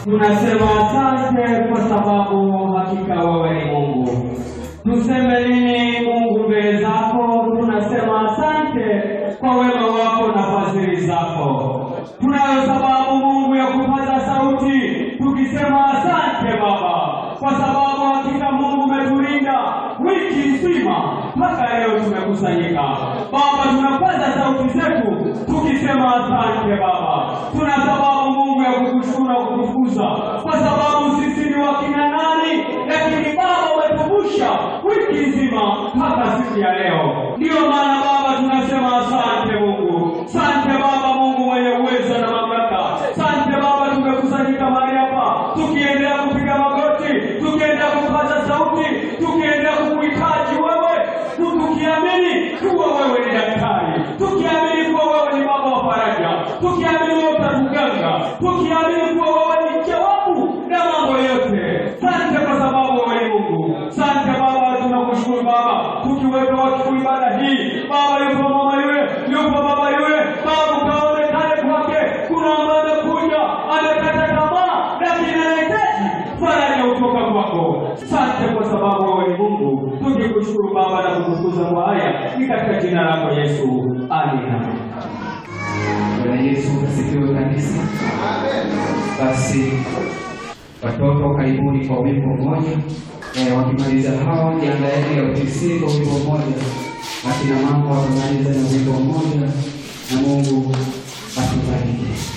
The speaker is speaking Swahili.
Tunasema asante kwa sababu hakika wewe ni Mungu. Tuseme nini Mungu mbele zako? Tunasema asante kwa wema wako na fadhili zako. Tunayo sababu Mungu ya kupaza sauti tukisema asante Baba, kwa sababu hakika Mungu umetulinda wiki nzima mpaka leo tumekusanyika. Baba, tunapaza sauti zetu tukisema asante Baba. Tuna sababu Mungu ya kukushukuru na kukutukuza kwa sababu sisi ni wakina nani, lakini Baba umetuvusha wiki nzima mpaka siku ya leo. Ndiyo maana Baba tunasema asante Mungu, asante Baba Mungu mwenye uwezo na mamlaka. Asante Baba, tumekusanyika mahali hapa tukiendelea kupiga magoti, tukiendelea kupaza sauti, tukiendelea kukuhitaji wewe, tukiamini kuwa wewe ni daktari, tukiamini kuwa wewe ni baba wa faraja, tukiamini wewe utatuganga, tukiamini kuwa wewe ni jawabu na mambo yote. Asante kwa sababu wewe ni Mungu. Asante Baba, tunakushukuru Baba, tukiweka wakfu ibada hii Baba, yupo mama yule, yupo baba yule, Baba ukaonekane kwake. Kuna ambaye amekuja amekata tamaa, lakini anahitaji faraja kutoka kwako. Asante kwa sababu wewe ni Mungu, tukikushukuru Baba na kukutukuza kwa haya, ni katika jina lako Yesu, amina. Bwana Yesu asifiwe kanisa. Basi watoto karibuni kwa wimbo mmoja. Eh, wakimaliza hawa jiandaeni ya utisi kwa wimbo mmoja. Akina mama watamaliza na wimbo mmoja, na Mungu atubariki.